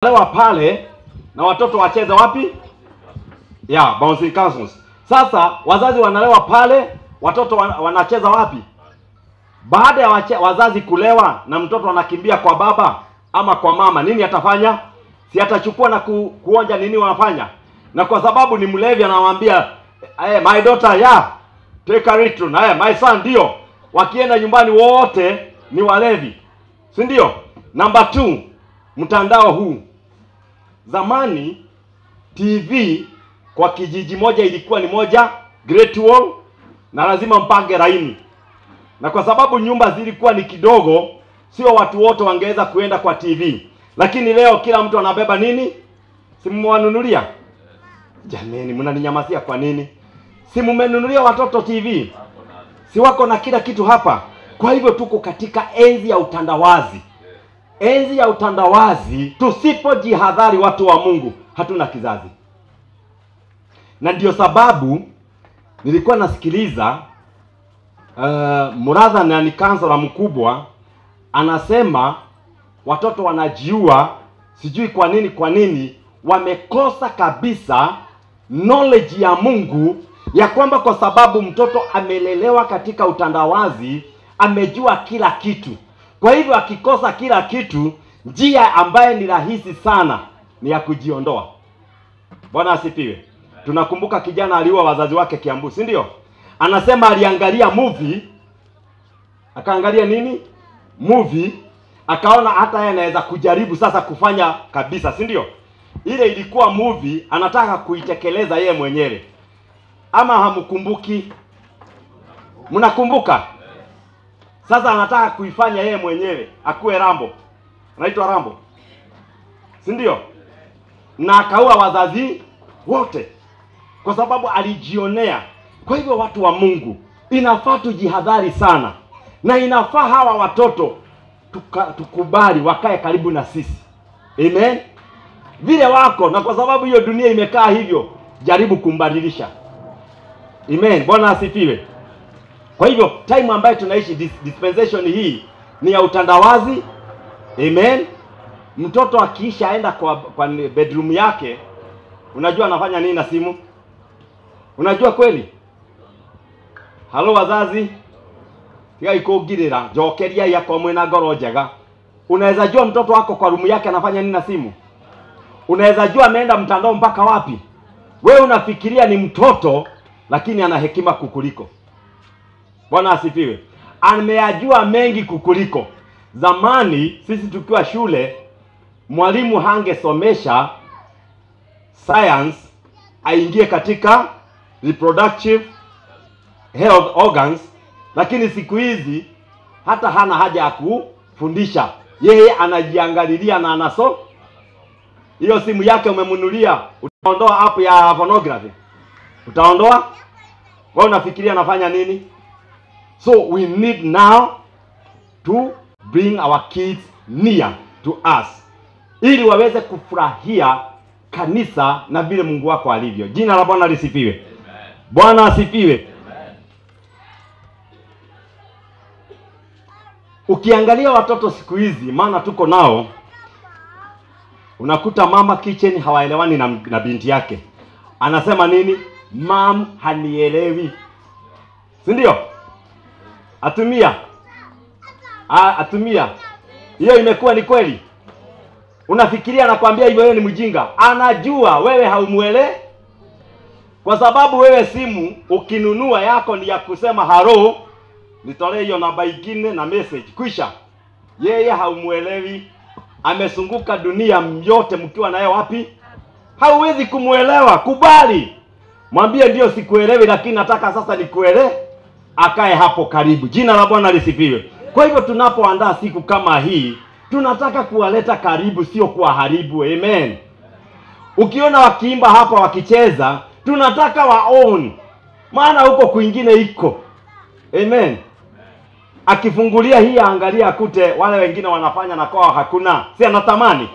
lewa pale na watoto wacheze wapi? Ya, bouncing castles. Sasa wazazi wanalewa pale, watoto wan- wanacheza wapi? Baada ya wache, wazazi kulewa na mtoto anakimbia kwa baba ama kwa mama, nini atafanya? Si atachukua na ku, kuonja nini wanafanya? Na kwa sababu ni mlevi anamwambia hey, my daughter yeah, take a little. Na hey, my son ndio. Wakienda nyumbani wote ni walevi. Si ndio? Number two, mtandao huu. Zamani TV kwa kijiji moja ilikuwa ni moja Great Wall na lazima mpange laini, na kwa sababu nyumba zilikuwa ni kidogo, sio watu wote wangeweza kuenda kwa TV. Lakini leo kila mtu anabeba nini? Simuwanunulia? Jameni, mnaninyamazia kwa nini? Si mmenunulia watoto TV? Si wako na kila kitu hapa? Kwa hivyo tuko katika enzi ya utandawazi enzi ya utandawazi. Tusipojihadhari watu wa Mungu, hatuna kizazi. Na ndio sababu nilikuwa nasikiliza uh, Muratha na ni kansela mkubwa anasema watoto wanajiua, sijui kwa nini, kwa nini wamekosa kabisa knowledge ya Mungu ya kwamba kwa sababu mtoto amelelewa katika utandawazi, amejua kila kitu. Kwa hivyo akikosa kila kitu, njia ambaye ni rahisi sana ni ya kujiondoa. Bwana asifiwe. Tunakumbuka kijana aliua wazazi wake Kiambu, si ndio? Anasema aliangalia movie, akaangalia nini? Movie, akaona hata yeye anaweza kujaribu sasa kufanya kabisa, si ndio? Ile ilikuwa movie, anataka kuitekeleza yeye mwenyewe. Ama hamkumbuki? Mnakumbuka? Sasa anataka kuifanya yeye mwenyewe, akuwe Rambo, anaitwa Rambo, si ndio? Na akaua wazazi wote kwa sababu alijionea. Kwa hivyo watu wa Mungu, inafaa tujihadhari sana, na inafaa hawa watoto tuka, tukubali wakae karibu na sisi, amen, vile wako, na kwa sababu hiyo dunia imekaa hivyo, jaribu kumbadilisha, amen. Bwana asifiwe. Kwa hivyo time ambayo tunaishi dis- dispensation hii ni ya utandawazi. Amen. Mtoto akiisha aenda kwa, kwa bedroom yake, unajua anafanya nini na simu? Unajua kweli? Halo wazazi, tiga ikungirira njokeria yakwa mwina ngoro njega. Unaweza jua mtoto wako kwa rumu yake anafanya nini na simu? Unaweza jua ameenda mtandao mpaka wapi? Wewe unafikiria ni mtoto, lakini ana hekima kukuliko. Bwana asifiwe. Ameyajua mengi kukuliko. Zamani sisi tukiwa shule, mwalimu hangesomesha science aingie katika reproductive health organs, lakini siku hizi hata hana haja ya kufundisha, yeye anajiangalilia na anaso. Hiyo simu yake umemnunulia, utaondoa app ya pornography, utaondoa? Wewe unafikiria anafanya nini? So we need now to bring our kids near to us ili waweze kufurahia kanisa na vile Mungu wako alivyo. Jina la Bwana lisifiwe. Bwana asifiwe. Ukiangalia watoto siku hizi, maana tuko nao, unakuta mama kitchen hawaelewani na, na binti yake. Anasema nini? Mam hanielewi, si ndio? Atumia A, atumia hiyo imekuwa ni kweli. Unafikiria anakwambia hivyo, wewe ni mjinga. Anajua wewe haumuele, kwa sababu wewe simu ukinunua yako ni ya kusema haro, nitolee hiyo namba ingine na message kwisha. Yeye haumuelewi, amesunguka dunia yote, mkiwa naye wapi, hauwezi kumuelewa. Kubali, mwambie ndio, sikuelewi, lakini nataka sasa nikuelewe akae hapo karibu. Jina la Bwana lisifiwe. Kwa hivyo tunapoandaa siku kama hii, tunataka kuwaleta karibu, sio kuwaharibu. Amen. Ukiona wakiimba hapa wakicheza, tunataka waon, maana huko kwingine iko. Amen. Akifungulia hii aangalia akute wale wengine wanafanya na kwao hakuna, si anatamani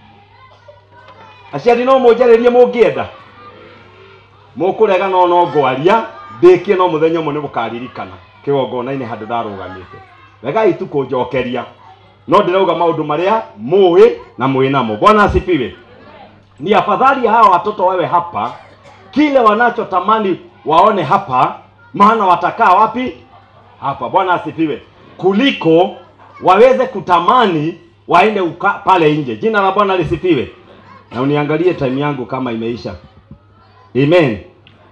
aciari no mũnjarĩrie mũngĩenda mũkũrega no no ngwaria ndĩkie no mũthenya ũmwe nĩ mũkaririkana kĩgongona-inĩ handũ ndarũgamĩte regai tu kũnjokeria no ndirauga maundu maria muwi na mwinamo bwana asifiwe ni afadhali hawa watoto wawe hapa kile wanachotamani waone hapa maana watakaa wapi hapa bwana asifiwe kuliko waweze kutamani waende uka, pale nje jina la bwana lisifiwe na uniangalie time yangu kama imeisha amen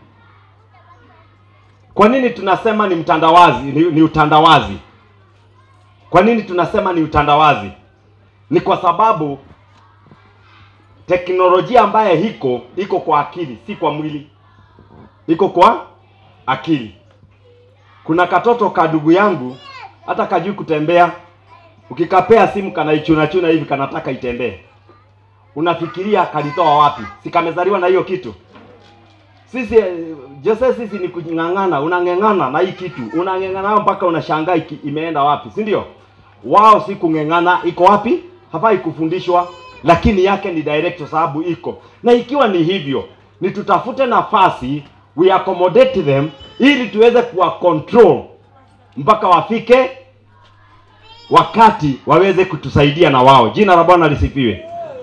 kwa nini tunasema ni mtandawazi ni, ni utandawazi kwa nini tunasema ni utandawazi ni kwa sababu teknolojia ambayo iko iko kwa akili si kwa mwili iko kwa akili kuna katoto ka ndugu yangu hata kajui kutembea ukikapea simu kanaichuna chuna hivi kanataka itembee unafikiria kalitoa wapi si kamezaliwa na hiyo kitu sisi eh, Jose sisi ni kung'ang'ana unang'eng'ana na hii kitu unang'eng'ana mpaka unashangaa iki- imeenda wapi si ndio wao si kung'eng'ana iko wapi hafai kufundishwa lakini yake ni direct kwa sababu iko na ikiwa ni hivyo ni tutafute nafasi we accommodate them ili tuweze kuwa control mpaka wafike wakati waweze kutusaidia na wao jina la bwana lisifiwe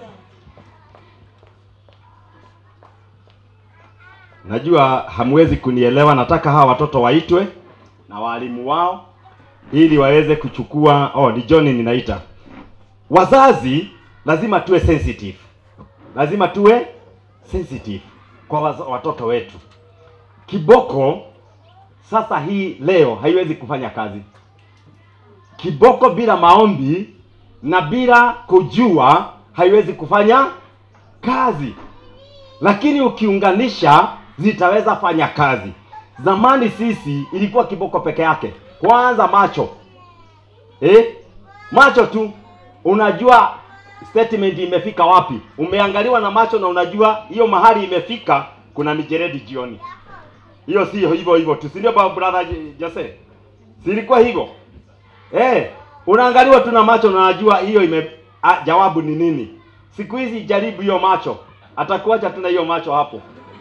najua hamwezi kunielewa nataka hawa watoto waitwe na walimu wao ili waweze kuchukua oh ni john ninaita wazazi lazima tuwe sensitive lazima tuwe sensitive kwa waza- watoto wetu kiboko sasa hii leo haiwezi kufanya kazi kiboko bila maombi na bila kujua haiwezi kufanya kazi lakini ukiunganisha zitaweza fanya kazi zamani sisi ilikuwa kiboko peke yake kwanza macho eh? macho tu unajua statement imefika wapi umeangaliwa na macho na unajua hiyo mahali imefika kuna mijeredi jioni hiyo sio hivyo hivyo tu si ndio baba brother J- Jose si ilikuwa hivyo eh unaangaliwa tu na macho na unajua hiyo ime a, jawabu ni nini siku hizi jaribu hiyo macho atakuacha tu na hiyo macho hapo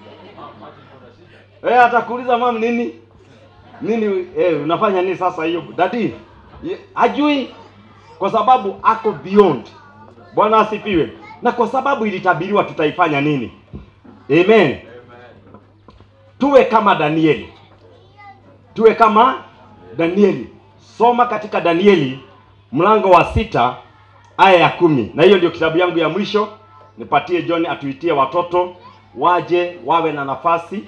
eh atakuuliza mam nini nini eh unafanya nini sasa hiyo dadi Ye- hajui kwa sababu ako beyond bwana asifiwe na kwa sababu ilitabiriwa tutaifanya nini amen tuwe kama danieli tuwe kama danieli soma katika danieli mlango wa sita aya ya kumi na hiyo ndio kitabu yangu ya mwisho nipatie john atuitie watoto waje wawe na nafasi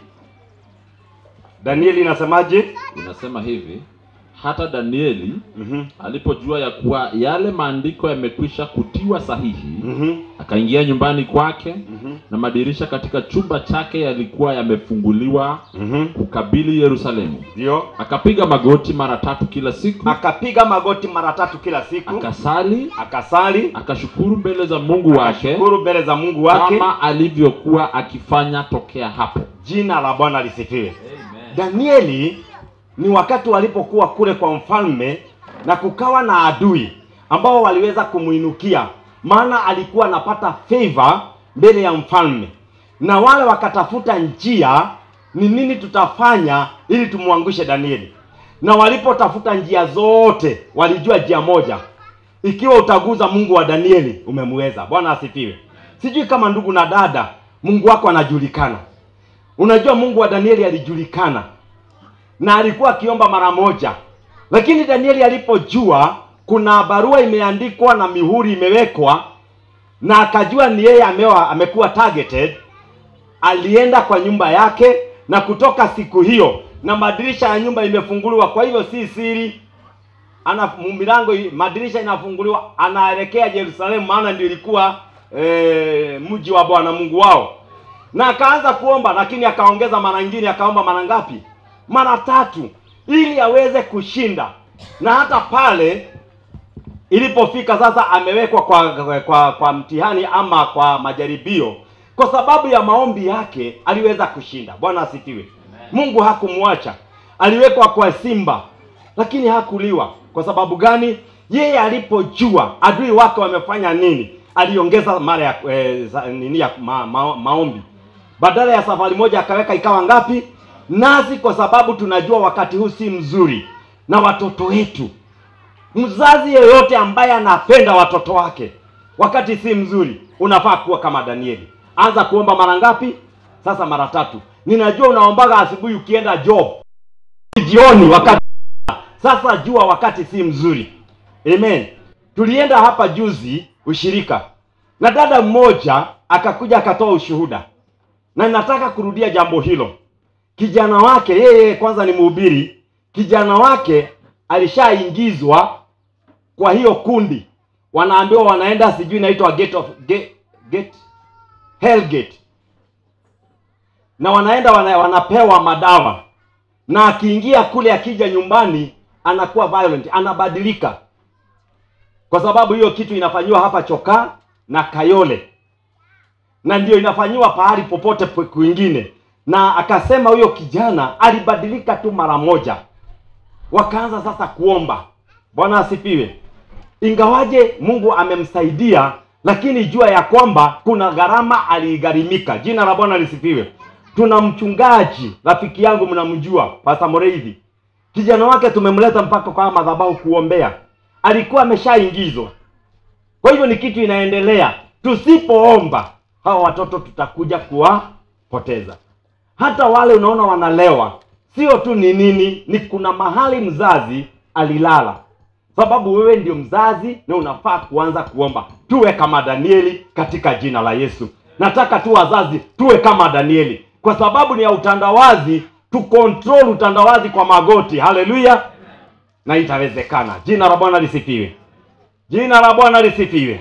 danieli inasemaje inasema hivi hata danieli mm-hmm. alipojua ya kuwa yale maandiko yamekwisha kutiwa sahihi Mm-hmm. akaingia nyumbani kwake Mhm. na madirisha katika chumba chake yalikuwa yamefunguliwa Mm-hmm. kukabili yerusalemu ndio akapiga magoti mara tatu kila siku akapiga magoti mara tatu kila siku akasali akasali akashukuru mbele za mungu wake shukuru mbele za mungu wake kama alivyokuwa akifanya tokea hapo jina la bwana lisifiwe danieli ni wakati walipokuwa kule kwa mfalme na kukawa na adui ambao waliweza kumwinukia maana alikuwa anapata favor mbele ya mfalme na wale wakatafuta njia ni nini tutafanya ili tumwangushe danieli na walipotafuta njia zote walijua njia moja ikiwa utaguza mungu wa danieli umemweza bwana asifiwe sijui kama ndugu na dada mungu wako anajulikana unajua mungu wa danieli alijulikana na alikuwa akiomba mara moja lakini danieli alipojua kuna barua imeandikwa na mihuri imewekwa na akajua ni yeye amewa amekuwa targeted alienda kwa nyumba yake na kutoka siku hiyo na madirisha ya nyumba imefunguliwa kwa hivyo si siri ana milango i- madirisha inafunguliwa anaelekea Yerusalemu maana ndio ilikuwa e, mji wa Bwana Mungu wao na akaanza kuomba lakini akaongeza mara nyingine akaomba mara ngapi mara tatu ili aweze kushinda na hata pale ilipofika sasa amewekwa kwa, kwa, kwa, kwa mtihani ama kwa majaribio kwa sababu ya maombi yake aliweza kushinda bwana asifiwe mungu hakumwacha aliwekwa kwa simba lakini hakuliwa kwa sababu gani yeye alipojua adui wake wamefanya nini aliongeza mara ya eh, za- nini ya ma, ma, maombi badala ya safari moja akaweka ikawa ngapi nasi kwa sababu tunajua wakati huu si mzuri na watoto wetu Mzazi yeyote ambaye anapenda watoto wake wakati si mzuri, unafaa kuwa kama Danieli. Anza kuomba mara ngapi? Sasa mara tatu. Ninajua unaombaga asubuhi ukienda job, jioni wakati sasa jua wakati si mzuri. Amen. Tulienda hapa juzi ushirika, na dada mmoja akakuja akatoa ushuhuda, na nataka kurudia jambo hilo. Kijana wake yeye kwanza ni mhubiri, kijana wake alishaingizwa kwa hiyo kundi, wanaambiwa wanaenda sijui inaitwa gate of gate, gate hell gate, na wanaenda wana, wanapewa madawa, na akiingia kule, akija nyumbani anakuwa violent, anabadilika, kwa sababu hiyo kitu inafanyiwa hapa Chokaa na Kayole, na ndio inafanyiwa pahali popote pe- kwingine. Na akasema huyo kijana alibadilika tu mara moja, wakaanza sasa kuomba. Bwana asifiwe. Ingawaje Mungu amemsaidia, lakini jua ya kwamba kuna gharama aliigharimika. Jina la Bwana lisifiwe. Tuna mchungaji rafiki yangu, mnamjua Pastor Moreithi, kijana wake tumemleta mpaka kwa madhabahu kuombea, alikuwa ameshaingizwa. Kwa hivyo ni kitu inaendelea. Tusipoomba hawa watoto tutakuja kuwapoteza. Hata wale unaona wanalewa, sio tu ni nini, ni kuna mahali mzazi alilala, sababu wewe ndio mzazi na unafaa kuanza kuomba. Tuwe kama Danieli katika jina la Yesu. Nataka tu wazazi tuwe kama Danieli, kwa sababu ni ya utandawazi, tu control utandawazi kwa magoti. Haleluya, na itawezekana. Jina la Bwana lisifiwe. Jina la Bwana lisifiwe.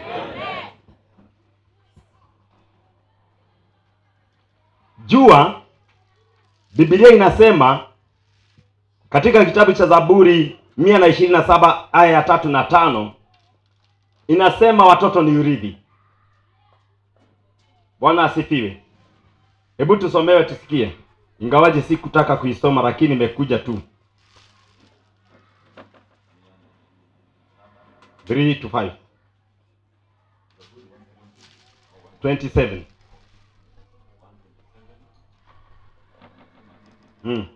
Jua Biblia inasema katika kitabu cha Zaburi mia na ishirini na saba aya ya tatu na tano inasema watoto ni urithi. Bwana asifiwe. Hebu tusomewe tusikie, ingawaje sikutaka kuisoma, lakini imekuja tu 3 to 5 27 mm.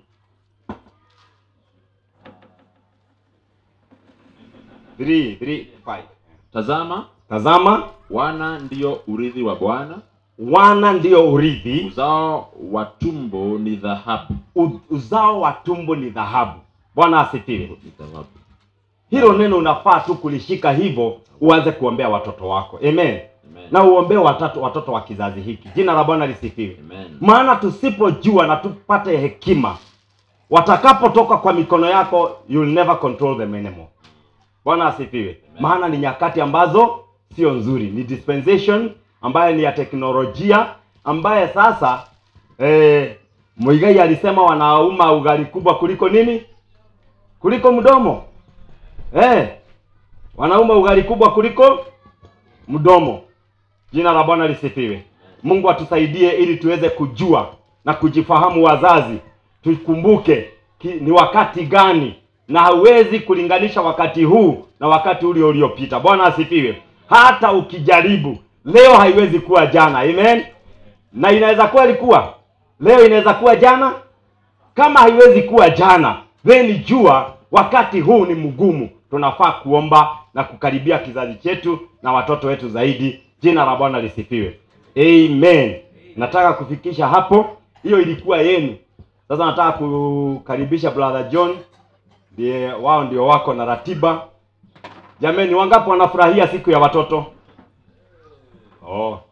Three, three, five. Tazama, Tazama, wana ndiyo urithi wa Bwana, wana ndio urithi, uzao wa tumbo ni dhahabu. u- uzao wa tumbo ni dhahabu. Bwana asifiwe. Ni dhahabu. Hilo neno unafaa tu kulishika hivyo, uanze kuombea watoto wako. Amen. Amen. Na uombee watoto, watoto wa kizazi hiki. Jina la Bwana lisifiwe. Amen. Maana tusipojua na tupate hekima, watakapotoka kwa mikono yako, you'll never control them anymore. Bwana asifiwe. Maana ni nyakati ambazo sio nzuri, ni dispensation ambayo ni ya teknolojia, ambaye sasa eh, Muigai alisema wanauma ugali kubwa kuliko nini? Kuliko mdomo. Eh, wanauma ugali kubwa kuliko mdomo. Jina la Bwana lisifiwe. Mungu atusaidie ili tuweze kujua na kujifahamu wazazi, tukumbuke ki, ni wakati gani, na hauwezi kulinganisha wakati huu na wakati ule uliopita. Bwana asifiwe. Hata ukijaribu leo, haiwezi kuwa jana. Amen. Na inaweza kuwa ilikuwa leo, inaweza kuwa jana. Kama haiwezi kuwa jana, then jua wakati huu ni mgumu. Tunafaa kuomba na kukaribia kizazi chetu na watoto wetu zaidi. Jina la Bwana lisifiwe. Amen. Nataka kufikisha hapo, hiyo ilikuwa yenu. Sasa nataka kukaribisha brother John, ndiye wao ndio wako na ratiba. Jameni, wangapi wanafurahia siku ya watoto? Oh,